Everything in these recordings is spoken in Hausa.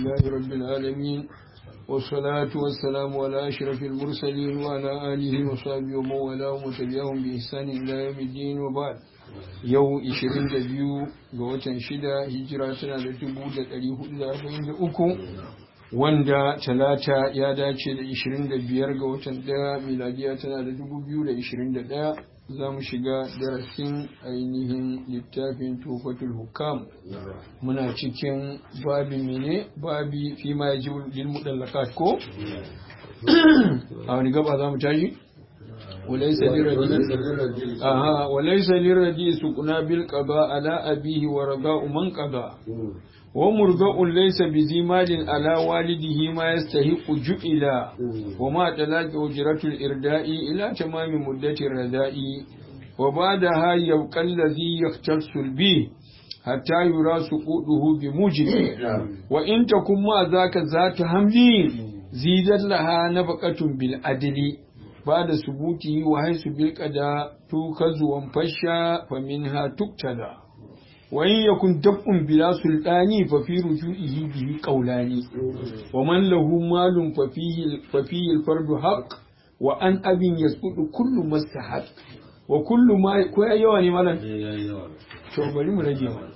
لله رب العالمين والصلاة والسلام على أشرف المرسلين وعلى آله وصحبه ومن والاهم وتبعهم بإحسان إلى يوم الدين وبعد yau 22 ga watan shida hijira tana da 1443 wanda talata ya dace da 25 ga watan daya miladiya tana da 2021 za mu shiga darasin ainihin littafin tufatul hukam muna cikin babi mene babi fi ma ya ji mutallakat ko a wani gaba za mu tashi وليس للرديء آها وليس للرديء سكنا بالقضاء على أبيه ورضاء من قضى ومرضاء ليس بذي مال على والده ما يستحق جئلا وما تلاك أجرة الإرداء إلى تمام مدة الرداء وبعدها يبقى الذي يختص به حتى يرى سقوطه بموجب وإن تكن ما ذاك ذات حمل زيدت لها نفقة بالعدل بعد ثبوته وحيث بالقضاء توخذ وانفشى فمنها تقتدى وإن يكن دفع بلا سلطان ففي رجوعه به قولان ومن له مال ففيه, ففيه الفرد حق وأن أب يسقط كل ما استحق وكل ما كوي يواني مالا to bari mu rage mana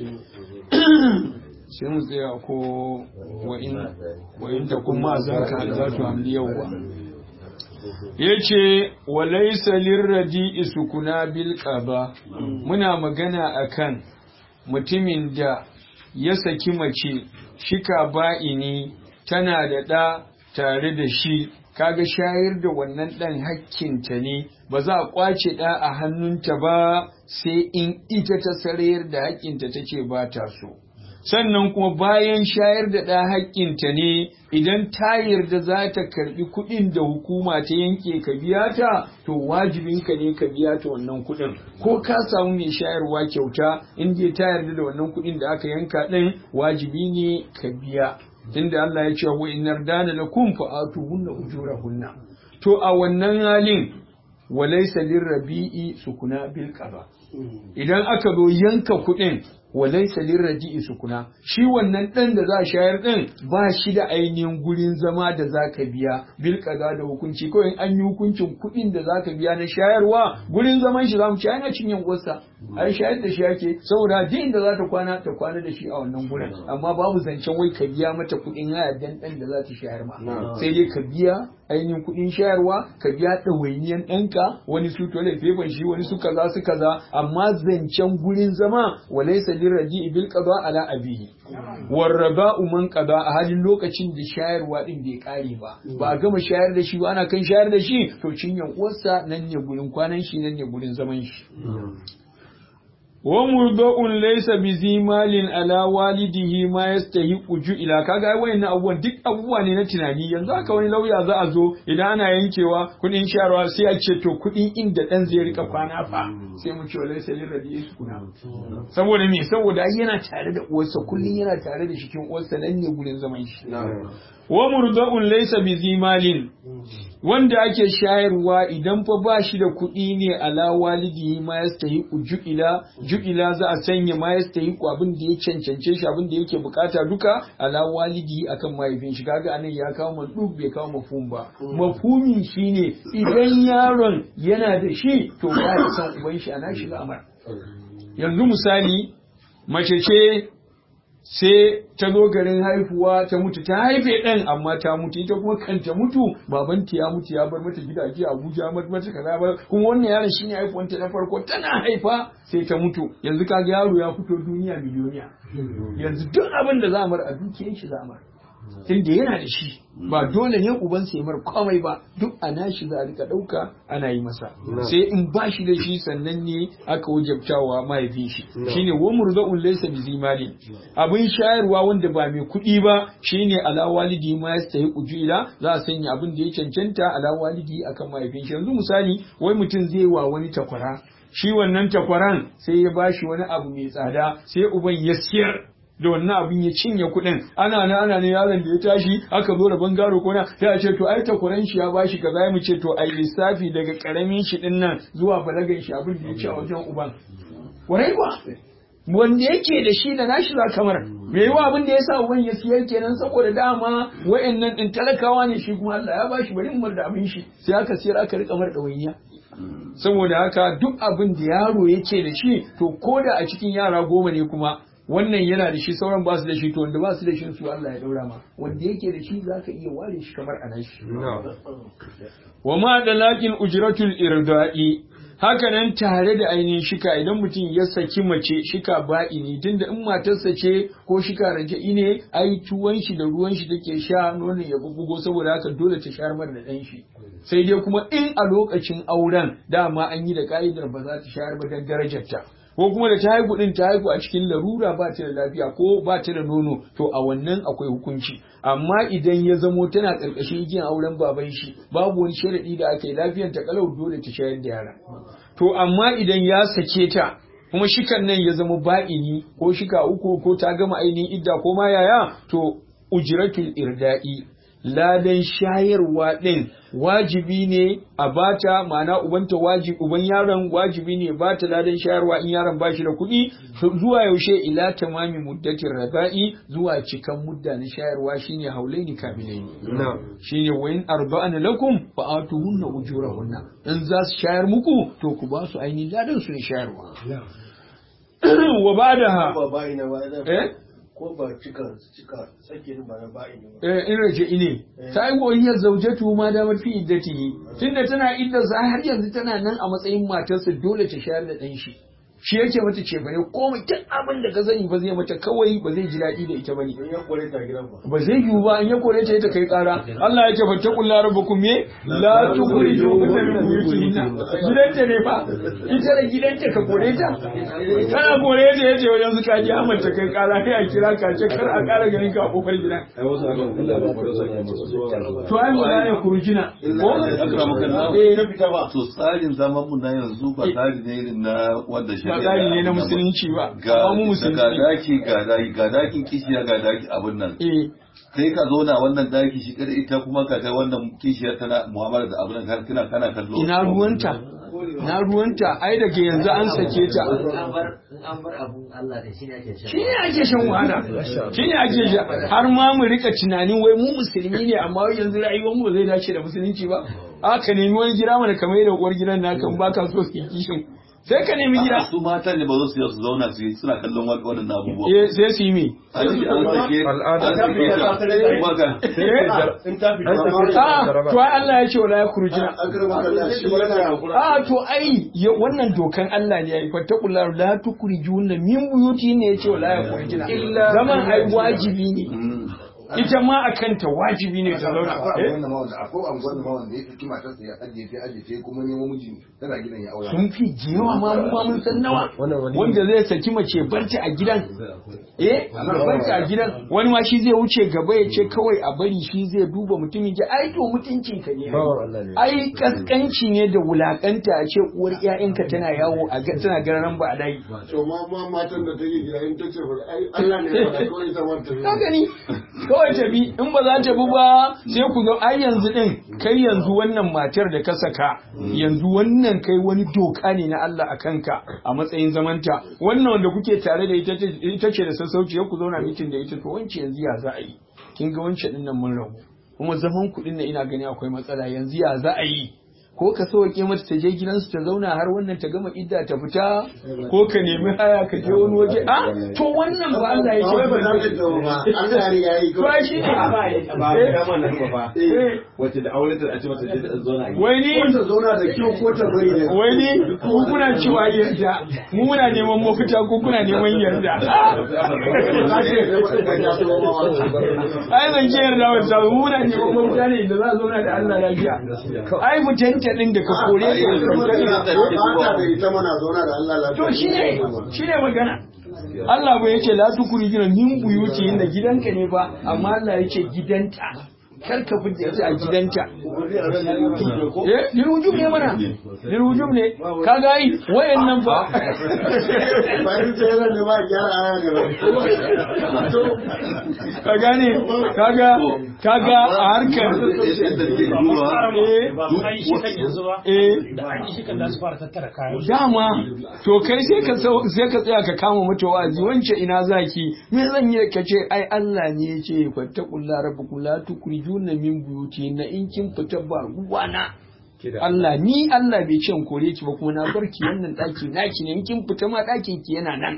sai mu tsaya ko wa in ta kuma za ka za tu hamli yawwa ya ce walaisa lirradi sukuna bil qaba muna magana akan mutumin da ya saki mace shika ba'ini tana da ɗa tare da shi kaga shayar da wannan ɗan hakkinta ne ba za a ƙwace ɗa a hannunta ba sai in ita ta sarayar da hakkinta take ba ta so sannan kuma bayan shayar da ɗa haƙƙinta ne idan ta yarda za ta karɓi kuɗin da hukuma ta yanke ka biya ta to wajibinka ne ka biya ta wannan kuɗin ko ka samu mai shayarwa kyauta in dai ta yarda da wannan kuɗin da aka yanka ɗin wajibi ne ka biya tunda Allah ya ce wa inar dana lakum fa atuhunna ujurahunna to a wannan halin walaysa lirrabi'i sukuna bil qada idan aka zo yanka kuɗin walaisa lirraji'i sukuna shi wannan ɗan da za a shayar ɗin ba shi da ainihin gurin zama da za ka biya bil kaza da hukunci kawai an yi hukuncin kuɗin da za ka biya na shayarwa gurin zaman shi za mu ci ana cinyan uwarsa ai shayar da shi ake saboda duk inda za ta kwana ta kwana da shi a wannan gurin amma babu zancen wai ka biya mata kuɗin haya dan ɗan da za ta shayar ma sai dai ka biya ainihin kuɗin shayarwa ka biya ɗawainiyan ɗanka wani su tole fefan shi wani su kaza su kaza amma zancen gurin zama walaisa lirraji bil qada ala abihi warraba man qada a halin lokacin da shayarwa din bai kare ba ba a gama shayar da shi ba ana kan shayar da shi to cinyan uwarsa nan ne gurin kwanan shi nan ne gurin zaman shi wa murda'un laysa bi zimalin ala walidihi ma yastahiqu ju'ila kaga ai wayannan abubuwan duk abubuwa ne na tunani yanzu haka wani lauya za a zo idan ana yankewa kudin sharwa sai a ce to kudin inda dan zai rika kwana fa sai mu ce laysa lil radiyi kuna saboda me saboda ai yana tare da uwarsa kullun yana tare da shikin uwarsa nan ne gurin zaman shi wa murda'un laysa bi zimalin wanda ake shayarwa idan fa ba shi da kuɗi ne ala walidihi ma yastahiqu ju'ila ju'ila za a sanya ma yastahiqu abin da ya cancance shi abin da yake bukata duka ala walidihi akan mahaifin shi kaga anan ya kawo mandub bai kawo mafhum ba mafhumi shine idan yaron yana da shi to ba ya san uban shi ana shiga amar yanzu misali mace ce sai ta zo garin haihuwa ta mutu ta haife ɗan amma ta mutu ita kuma kan ta mutu babanta ya mutu ya bar mata gidaje Abuja mata mata kaza ba kuma wannan yaron shine haifuwanta na farko tana haifa sai ta mutu yanzu kaga yaro ya fito duniya miliyoniya yanzu duk abin da za a mar a dukiyar shi za a mar tunda yana da shi ba dole ne uban sai mar komai ba duk a nashi za a rika dauka ana yi masa sai in ba shi da shi sannan ne aka wajabtawa mahaifin shi shine wa murzaun laysa bi zimali abin shayarwa wanda ba mai kuɗi ba shine ala walidi ma yastahi ujila za a sanya abin da ya cancanta ala walidi akan mahaifin shi yanzu misali wai mutum zai wa wani takwara shi wannan takwaran sai ya bashi wani abu mai tsada sai uban ya siyar da wannan abin ya cinye kuɗin ana na ana ne yaron da ya tashi aka zo da bangaro kona sai a ce to ai takwaran shi ya bashi kaza ya mu ce to ai lissafi daga karamin shi din nan zuwa balagan shi abin da ya ci a wajen uban warai ba wanda yake da shi da nashi za kamar me yiwa abin da ya sa uban ya siyar kenan saboda dama wayannan din talakawa ne shi kuma Allah ya bashi bari umar da abin shi sai aka siyar aka rika mar ɗawainiya saboda haka duk abin da yaro yake da shi to ko da a cikin yara goma ne kuma wannan yana da shi sauran ba su da shi to wanda ba su da shi su Allah ya daura ma wanda yake da shi zaka iya ware shi kamar a shi wa ma da lakin ujratul irda'i haka nan tare da ainihin shika idan mutum ya saki mace shika ba'i ne tunda in matarsa ce ko shika raja'i ne ai tuwon shi da ruwan shi take sha nonon ya bubbugo saboda haka dole ta shayar mar da ɗan shi sai dai kuma in a lokacin auren dama an yi da ka'idar ba za ta shayar ba don darajarta ko kuma da ta haihu din ta haihu a cikin larura ba ta da lafiya ko ba ta da nono to a wannan akwai hukunci amma idan ya zamo tana karkashin igiyan auren baban shi babu wani sharadi da aka yi lafiyar ta kalau dole ta shayar da yara to amma idan ya sake ta kuma shikan nan ya zama ba'ini ko shika uku ko ta gama ainihin idda ko ma yaya to ujratul irda'i ladan shayarwa ɗin wajibi ne a bata ma'ana ubanta wajibi uban yaron wajibi ne bata ladan shayarwa in yaron bashi da kuɗi zuwa yaushe ila tamami muddatin raba'i zuwa cikan mudda na shayarwa shine haulaini kamilaini shine wa in arba'ana lakum fa atuhunna ujurahunna in za su shayar muku to ku ba su ainihin ladan su ne shayarwa wa ba'daha eh ko ba cika cika sakin ba na ba'i ne eh in raje ine ta yi goyiyar zaujatu ma da mafi iddatihi tunda tana iddarsa har yanzu tana nan a matsayin matarsa dole ta shayar da ɗan shi shi yake mata ce bane komai duk abin da ka sani ba zai mata kawai ba zai ji daɗi da ita bane in ya kore ta gidan ba ba zai yiwu ba in ya kore ta ita kai ƙara Allah yake fa taqul la rabbukum me la tukhriju kunna min buyutihinna gidanta ne fa ita da gidanta ka kore ta kana kore ta yace wajen su kaji Ahmad ta kai ƙara sai a kira ka ce kar a ƙara ganin ka a kofar gidan to ai mu ne kurujina ko eh na fita ba to tsarin zaman mu na yanzu ba tsari ne irin na wanda shi ba tsari ne na musulunci ba ga amma mu ga musulunci daki ga daki ga dakin kishiya ga daki abin nan eh kai ka zauna wannan daki shi kada ita kuma ka ga wannan kishiya tana mu'amala da abin nan kana kana kallo ina ruwanta na ruwanta ai daga yanzu an sake ta an bar an bar abun Allah da shi ne ake shan shi ne ake shan wahala shi ne ake sha har ma mu rika tunanin wai mu musulmi ne amma wai yanzu rayuwar mu zai dace da musulunci ba aka nemi wani gida mana kamar da uwar gidan naka in baka so su yi kishin sai ka nemi gida su matan ne ba za su yi su zauna su yi suna kallon wa- waɗannan abubuwa eh sai su yi me an ce an sake an sake ta kuma ga in ta fita a to ai Allah ya ce wala ya kurujina an karba kallon shi yana yakura a to ai ya- wannan dokan Allah ne yayi fattakullahu la tukrijuna min buyuti ne yace wala ya kurujina zaman ai wajibi ne Mm. ita ma akan ta wajibi ne ta zauna akwai eh? wanda ma wanda akwai anguwan ma wanda ya ɗauki matarsa ya ajiye ta ajiye ta kuma nemo miji tana gidan ya aura sun fi jewa ma mu ma mun san nawa wanda zai saki mace barci a gidan eh ya barci a gidan wani ma shi zai wuce gaba ya ce kawai a bari shi zai duba mutumin ki ai to mutuncin ka ne ai kaskanci ne da wulakanta a ce uwar ƴaƴanka tana yawo a ga tana gararan ba a dai to ma ma matan da take gida in ta ce fa ai Allah ne ya faɗa kawai ta wanta ka gani kawai ta bi in ba za ta bi ba sai ku zo ai yanzu din kai yanzu wannan matar da ka saka yanzu wannan kai wani doka ne na Allah a kanka a matsayin zamanta wannan wanda kuke tare da ita ce- ita ce da sassauci ya ku zauna mitin da ita to wance yanzu ya za a yi kin ga wance din nan mun rabu kuma zaman kuɗin nan ina gani akwai matsala yanzu ya za a yi ko ka sauke mata ta je gidansu ta zauna har wannan ta gama idda ta fita ko ka nemi haya ka je wani waje a to wannan ba Allah ya ba wai ba za ce ta dawo ba Allah ya riga ya yi to ai shi ne ba Eh, ya dama nan ba eh, wacce da aure ta a ce mata je ta zauna a gida wai ni ko ta zauna da kyau ko ta bari ne wai ni ku kuna cewa yarda mu muna neman mafita ko kuna neman yarda ka ce sai ba ta so ma wa ai zan ce yarda wata mu muna neman mafita ne da za a zauna da Allah lafiya ai mutanta din da ka kore Ai, yanzu ka mutane da take ba ta da ita mana zauna da Allah lafiya to shi ne shi ne magana Allah bai yace la tukuri gina min buyuti inda gidanka ne ba amma Allah yace gidanta kar ka fidda ita a gidanta eh lil wujub ne mana lil wujub ne kaga ai wayannan ba bayan ta yana ne ba gyara aya ne ba ka gane kaga kaga a harkar yadda ke duba eh da an yi shi kan za su fara tattara kayan su. dama to kai sai ka sau- sai ka tsaya ka kama mata wa'azi wance ina zaki me zan yi ka ce ai Allah ne ya ce fattaqulla rabbukum la tukrijuna min buyuti na in kin fita ba ruwana Allah ni Allah bai ce in kore ki ba kuma na bar ki wannan daki naki ne in kin fita ma dakin ki yana nan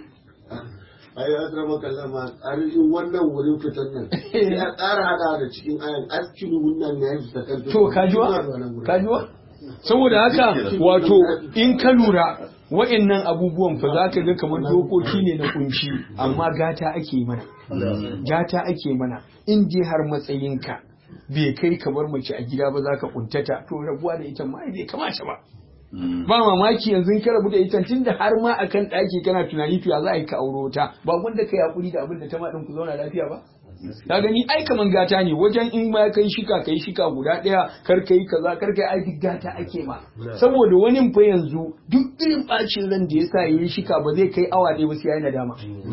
ai ya zama kallon ma tsarin wannan wurin fitan nan ya tsara hada da cikin ayan askin wannan ne ya fita kan to kajuwa kajuwa saboda haka wato in ka lura wa'annan abubuwan fa za ka ga kamar dokoki ne na kunshi amma gata ake mana gata ake mana in je har matsayinka bai kai kamar mace a gida ba za ka kuntata to rabuwa da ita ma ai bai kamata ba ba mamaki yanzu ka rabu da ita tunda har ma akan ɗaki kana tunani to ya za a yi ka auro ta ba wanda ka yakuri da abin da ta ma ɗin ku zauna lafiya ba ka gani ai kaman gata ne wajen in ma kai shika kai shika guda ɗaya kar kai kaza kar kai ai duk gata ake ma saboda wani fa yanzu duk irin bacin ran da yasa yayi shika ba zai kai awa ɗaya ba sai yayi nadama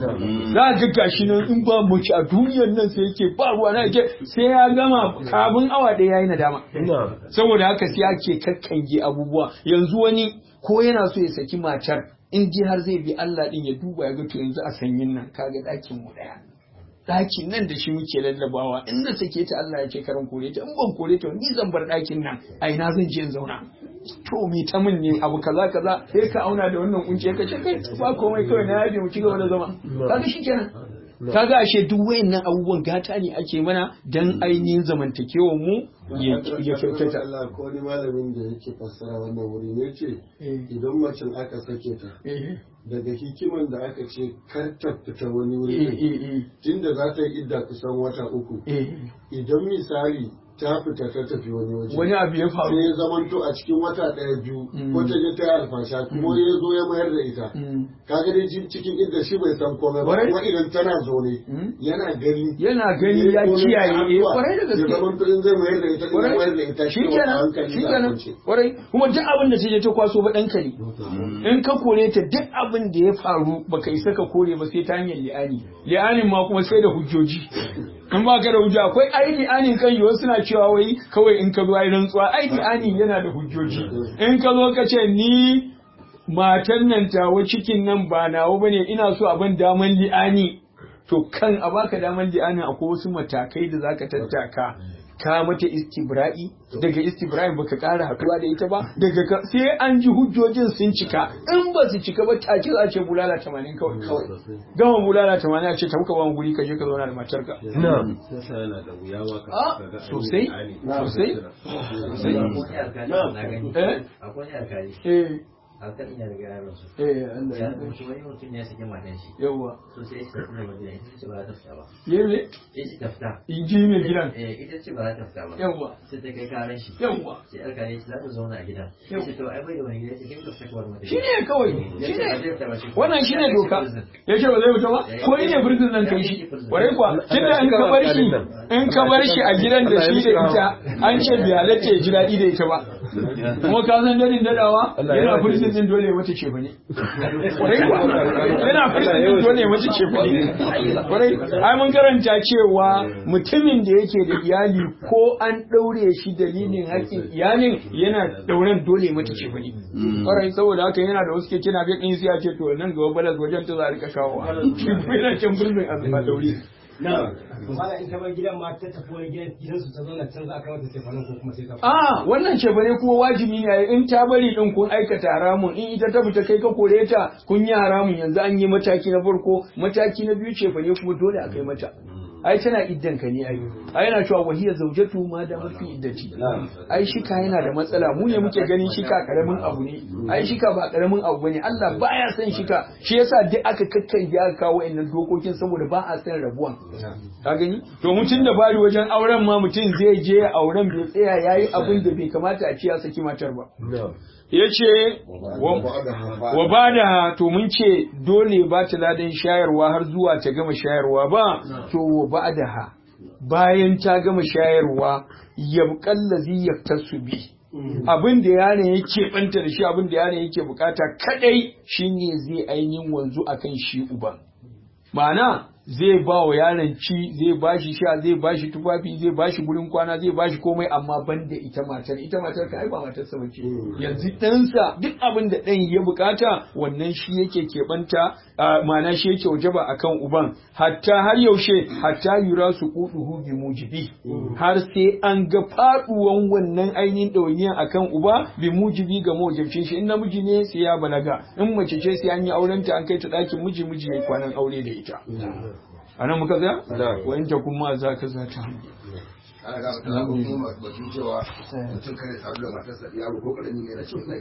za ga gashi nan in ba mu a duniyar nan sai yake ba ruwa na yake sai ya gama kafin awa ɗaya yayi nadama saboda haka sai ake kakkange abubuwa yanzu wani ko yana so ya saki matar in ji har zai bi Allah din ya duba ya ga to yanzu a sanyin nan kaga ɗakin mu ɗaya ɗakin nan da shi muke lallabawa in na sake ta Allah ya ce karan kore ta in ban kore ta ni zan bar ɗakin nan a ina zan je in zauna to me ta min ne abu kaza kaza sai ka auna da wannan kunci ka ce kai ba komai kawai na yaje mu ci gaba da zama kaga shikenan kaga ashe duk wayannan abubuwan gata ne ake mana dan ainihin zamantakewar mu ya ya kyautata Allah ko wani malamin da yake fassara wannan wuri ne ce idan macen aka sake ta eh daga hikiman da aka ce kar ta fita wani eh wuri eh tunda za ta yi idda kusan wata uku eh idan misali ta fita ta tafi wani waje wani abu ya sai faru ya zamanto a cikin wata ɗaya biyu Mm. ko ta je ta yi alfasha kuma ya zo ya mayar da ita Mm. kaga dai jin cikin idda shi bai san komai ba Kwarai. kuma idan tana zaune Mm. yana gani yana gani ya kiyaye eh kwarai da ya gaske zamanto in zai mayar da ita in zai mayar da ita shi shi wata kenan hankali shi za a kenan kwance. kwarai kuma duk abin da ta je ta kwaso ba ɗanka ne in ka kore ta duk abin da ya faru baka isa ka kore ba sai ta hanyar li'ani li'anin ma kuma sai da hujjoji in ba ka da hujja akwai ai li'anin kan yiwu suna cewa wai kawai in ka zo ai rantsuwa ai li'ani yana da hujjoji in ka zo ka ce ni matan nan tawa cikin nan ba nawa bane ina so abin daman li'ani to kan a baka daman li'anin akwai wasu matakai da zaka tattaka ka mata istibra'i daga istibra'i baka ƙara haɗuwa da ita ba daga ka sai an ji hujjojin sun cika in ba su cika ba take za a ce bulala 80 kawai kawai gama bulala 80 a ce ta muka ba mu guri ka je ka zauna da matarka a sosai sosai sosai Akwai alkali na gani. Eh? Akwai alkali. eh Alkalin ya riga yaron su. eh Allah Ya ya mutu wani mutum ya saki matan shi. yawa So sai ya tafi da madina ita ce ba za ta fita ba. yeme Ita ce ta fita. inji mai gidan Eh ita ce ba za ta fita ba. yawa Sai ta kai karan shi. yawa Sai alkali ya ce za ta zauna a gidan. Yau. Sai to ai bai da wani gida sai kai ka fita kawar mata. shine kawai Ya ce ba zai shine fita ba shi. wannan shine Ya ce doka prison. ya ce ba zai fita ba ko ni ne prison nan kai shi kwarai kuwa tunda in ka bar shi in ka bar shi a gidan da shi da ita an ce bai halatta ya ji daɗi da ita ba kuma ka san dadin dadawa yana prison din dole ya mace ce bane kwarai kuwa yana prison din dole ya mace ce bane kwarai ai mun karanta cewa mutumin da yake da iyali ko an ɗaure shi dalilin haƙƙin iyalin yana ɗauren dole ya mace ce bane kwarai saboda haka yana da wasu keke na bai ɗin sai a ce to nan gaba balas wajen ta za a rika kawowa shi kuma yana can birnin a daure Mala in ta bar gidan ma ta tafi wani gidan gidansu ta zauna can za a kai mata tefanin ko kuma sai ta a wannan ce bane kuma wajibi ne in ta bari din kun aikata haramun in ita ta fita kai ka kore ta kun yi haramun yanzu an yi mataki na farko mataki na biyu ce bane kuma dole a kai mata ai tana iddan ka ne ai ai yana cewa wahiya zaujatu ma da mafi iddati ai shika yana da matsala mu ne muke ganin shika karamin abu ne ai shika ba karamin abu bane Allah baya son shika shi yasa duk aka kakkange aka kawo wa'annan dokokin saboda ba a san rabuwan ka gani to mutum da bari wajen auren ma mutum zai je auren bai tsaya yayi abin da bai kamata a ce ya saki matar ba yace wa ba da to mun ce dole ba ta ladan shayarwa har zuwa ta gama shayarwa ba to wa ba da ha bayan ta gama shayarwa yabqallazi yaktasu bi abin da yaron yake banta da shi abin da yaron yake bukata kadai shine zai ainihin wanzu akan shi uban ma'ana zai ba wa yaron ci zai ba shi sha zai ba shi tufafi zai ba shi gurin kwana zai ba shi komai amma ban da ita matar ita matar ka ai ba matar sa bace yanzu ɗansa duk abin da ɗan ya bukata wannan shi yake keɓanta ma'ana shi yake wajaba akan uban hatta har yaushe hatta yura su kuduhu bi mujibi har sai an ga faduwan wannan ainihin ɗawainiyan akan uba bi mujibi ga mawajibcin shi in namiji ne sai ya balaga in mace ce sai an yi aurenta an kai ta ɗakin miji miji ya yi kwanan aure da ita a nan muka tsaya wa in ta kuma za ka za ta ana ga mutum kuma batun cewa mutum kare sadu da matarsa yaro ko karami ne na cikin